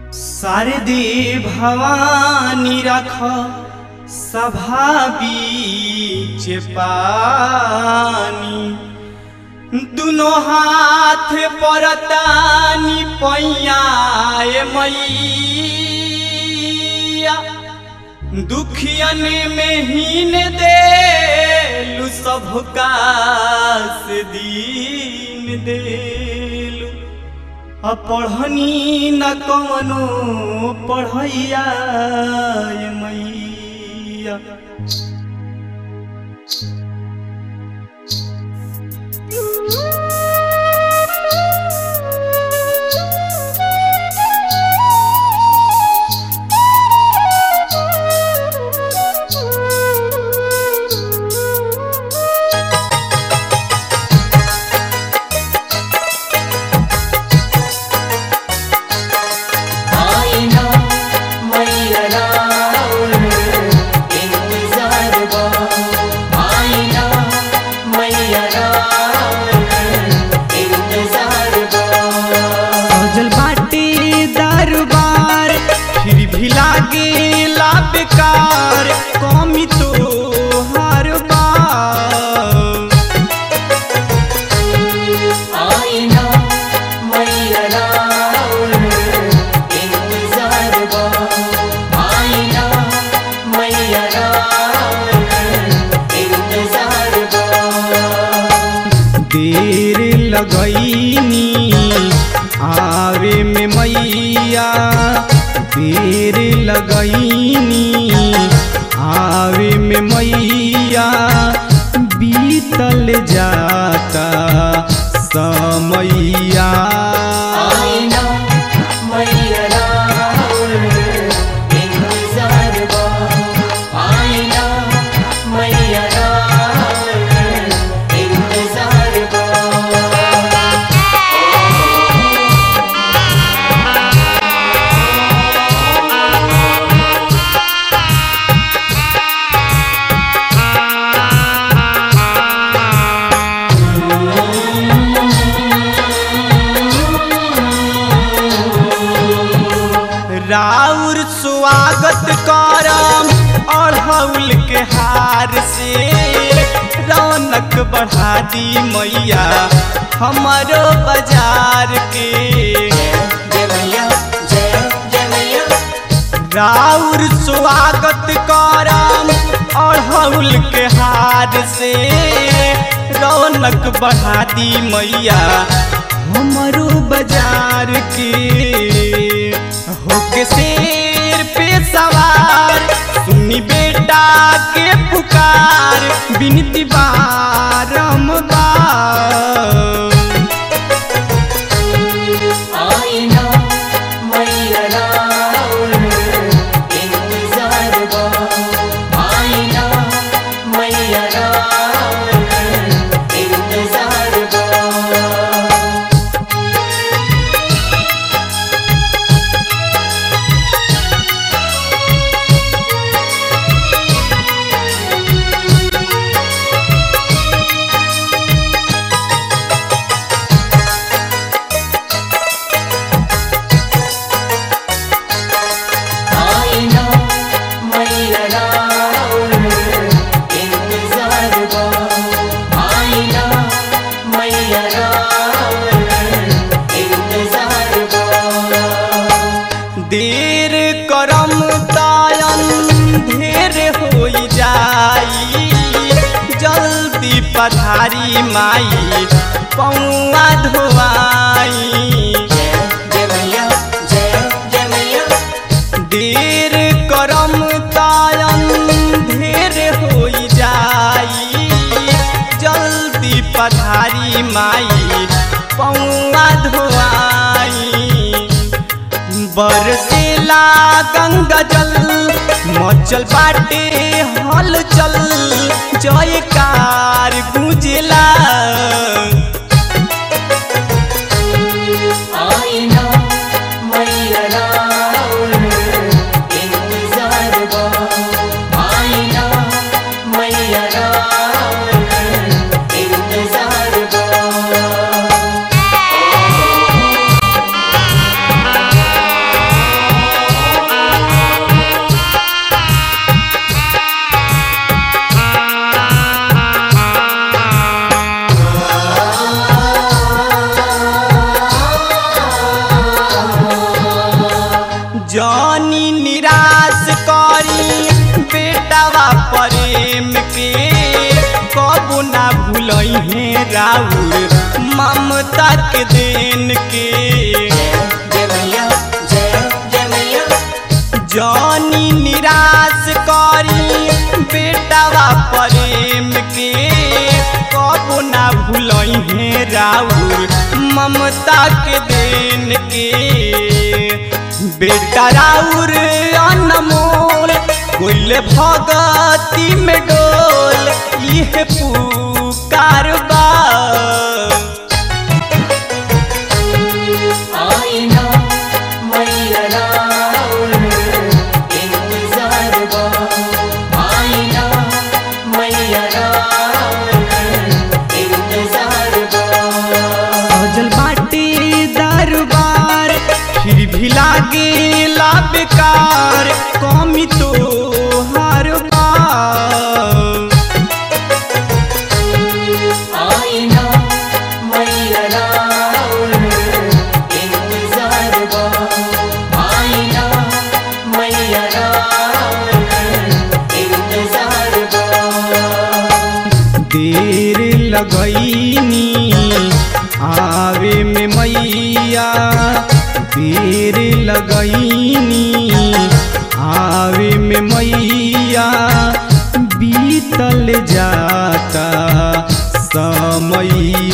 शारदे भवानी रख सभा बीच पानी दुनो हाथ परतानी पैयाए मैया दुखियन में हीन देलु सबका से दीन देलु अपढ़नी न कवनो पढ़ैया ये मैया आईना मैया राउर इंतजार बा आईना मैया राउर इंतजार बा सजल बाटे दरबार फिर भी लागे ला बेकार कमी तो हर बार आईना मैया राउर इंतजार बा आईना मैया राउर इंतजार बा देर लगैनी आवे में मैया देर लगैनी आवे में मैया बीतल जाता समैया आईना मैया राउर इंतजार बा आईना मैया राउर इंतजार बा राउर स्वागत करम अढ़ौल के हार से रौनक बढ़ा दी मैया हमारो बाजार के जय मैया जय जय मैया राउर स्वागत करम अढ़ौल के हार से रौनक बढ़ा दी मैया हमारो बाजार के होके शेर पे सवार सुनी बेटा के पुकार बिनती बारम्बार आईना मैया राउर इंतजार बा आईना मैया राउर इंतजार बा आईना मैया राउर इंतजार बा आईना मैया राउर इंतजार बा देर करम तायन ढेर हो जाई जल्दी पधारी माई पौआ धोआई जय जय मैया जय जय मैया देर करम तायन ढेर हो जाई जल्दी पधारी माई पौआ धोआई बरसेला गंगा जल मचल बाटे हल चल जयकार गुंजला आईना मैया राउर इंतजार बा आईना मैया राउर इंतजार बा जानी निराश करी बेटावा प्रेम के कबो ना भूलई है राउर ममता के देन के जय मैया जय जय मैया जानी निराश करी बेटावा प्रेम के कबो ना भूलई है राउर ममता के देन के बेटा राउर अनमोल कोइले भगती में डोल यह पुकार बा आईना मैया राउर इंतजार बा आईना मैया राउर इंतजार बा सजल बाटे दरबार फिर भी लागे ला बेकार कमी तो हर बार आईना मैया राउर इंतजार बा आईना मैया राउर इंतजार बा देर लगैनी आवे में मैया देर लगैनी आवे में मैया बीतल जाता समैया